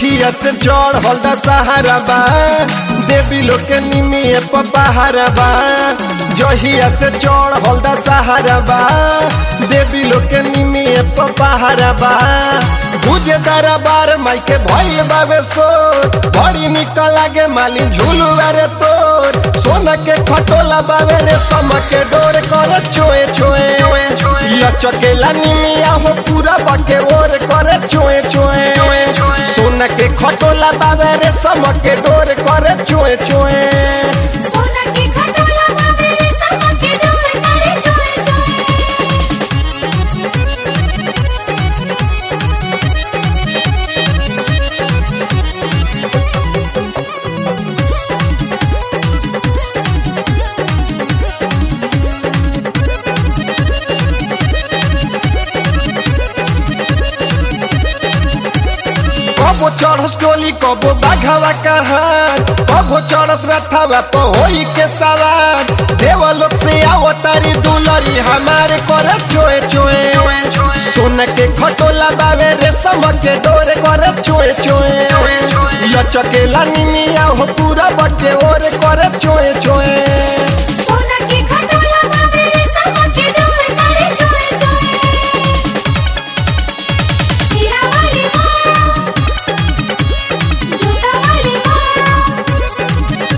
जहिया से चढ़ल द सहारा बा देवी लोग के निमिए पहारा बा जहिया से चढ़ल द सहारा बा देवी लोग के निमिए पहारा बा भुजे दरबार माई के भइल बाबे सो बड़ी निकल लागे माली झूलू रे तोर सोना के खटोला बाबे रे सम के डोर करे छोए छोए लचकेला निमिया हो पूरा बके ओर करे छोए छोए सोना के खटोला बाबे रे सम के डोर करे छोए छोए सोना के खटोला बाबे रे समा के डोर करे चोए चोए कबो चढ़स टोली कबो बाघावा कहार कबो चढ़स रथावा तो होई के सवार देव लोग से आओ तारी दुलरी हमारे करे चोए चोए सोना के खटोला बाबे रेशम के डोरे करे चोए चोए लचकेला निमिया हो पूरा बके ओरे करे चोए चोए सोना के खटोला बाबे रे समा के डोर करे चोए चोए सीरा वाली माँ जूता वाली माँ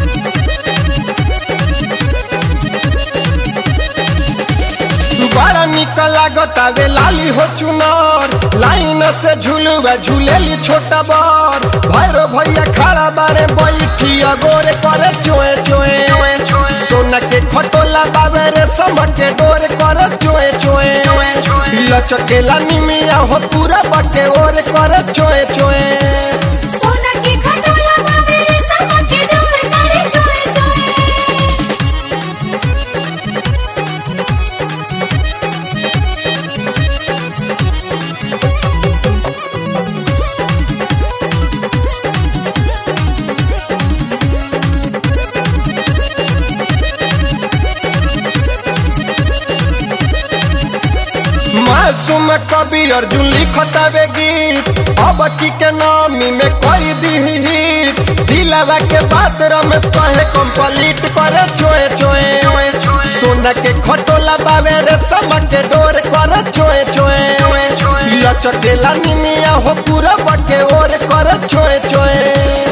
बड़ा निक लागत आवे लाली हो चुनार लाइन से झूलुआ झूलेली छोटा बर भैरो भैया खड़ा बारे बैठी अगोरे करे चोए चोए सोना के खटोला बाबे रे सम के डोरे करे चोए चोए लचकेला निमिया हो पूरा बके ओरे करे चोए चोए सोना के खटोला बाबे रे समा के डोर करे चोए चोए मासूम कवि अर्जुन लिखतावे गीत अब की के नामी में कोई दी हिट दिलवा के बात रमेश कहे कंप्लीट करे चोए चोए सोना के खटोला बाबे रे सम के डोर करे चोए चोए लचकेला निमिया हो पूरा बके ओर करे चोए चोए